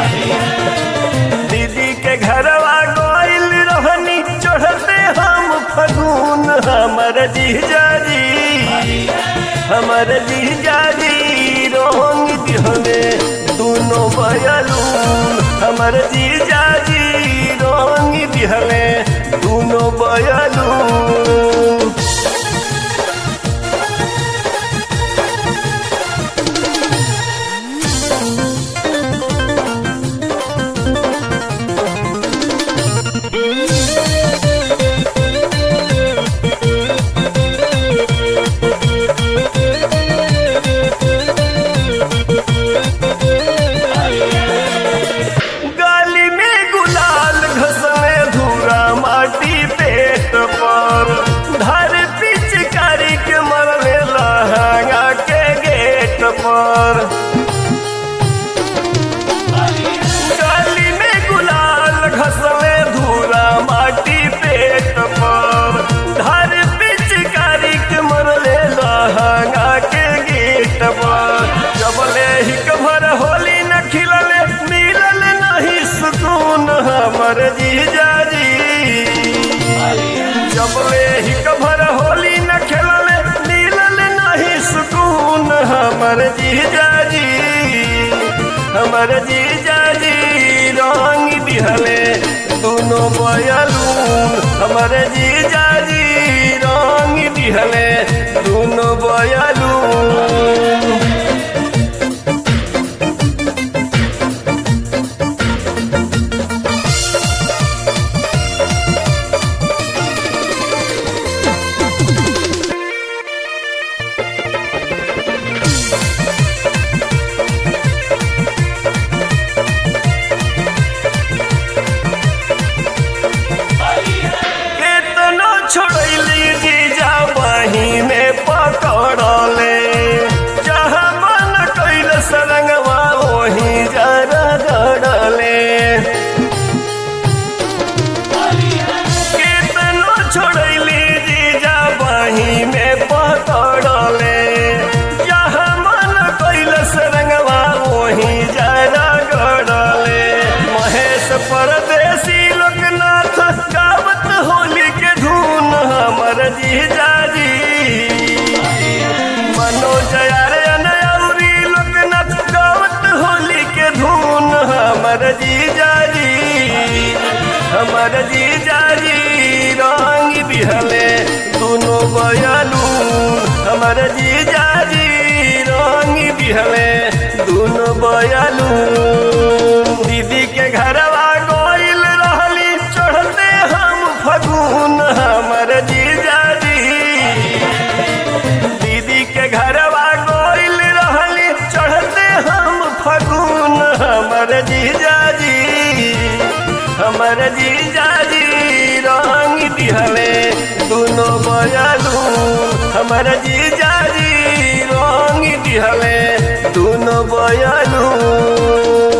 दीदी के घरवा गइल रहनी चढ़ते हम फगुन हमर जीजाजी हमर जीजाजी रोंग दिहले दोनों बयलून हमर जीजाजी रोंग दिहले दोनों बयलून गाली में गुलाल घसने धूरा माटी पेट पर धर पिचकारी के मरले लहंगा के गेट पर गाली में गुलाल घसने धूरा माटी पेट पर धर पिचकारी के मरले लहंगा के गेट पर जबले ही कभर होली न खिलले मिलल नहीं सुकून हमर जीजाजी जबले ही कभर होली न खेलले मिलल नहीं सुकून हमर जीजाजी हमर जीजाजी रंग दिहले दोनों बयलून हमर जीजाजी रंग दिहले दोनों बयलून केतनो छोड़ली जीजा बही में पकड़ले जहाँ मन कैल सरंगवा वही जरा गड़ले केतनो छोड़ली जीजा बही में पकड़ले जहाँ मन कैल सरंगवा वही जरा गड़ले महेश परदेसी लोकनाथ गावत होली के धून हमर जीजाजी मनोज यारे अनयौरी लोकनाथ गावत होली के धून हमर जीजाजी हमर जीजाजी रंग बिहले दोनों बयलून हमर जीजाजी रंग बिहले दोनों बयलून दीदी के घरवा गइल रहली चढ़ते हम फगुन हमर जीजाजी दीदी के घरवा गइल रहली चढ़ते हम फगुन हमर जीजाजी हमर जीजाजी रंग दिहले दोनों बयलून हमर जीजाजी रंग दिहले दोनों बयलून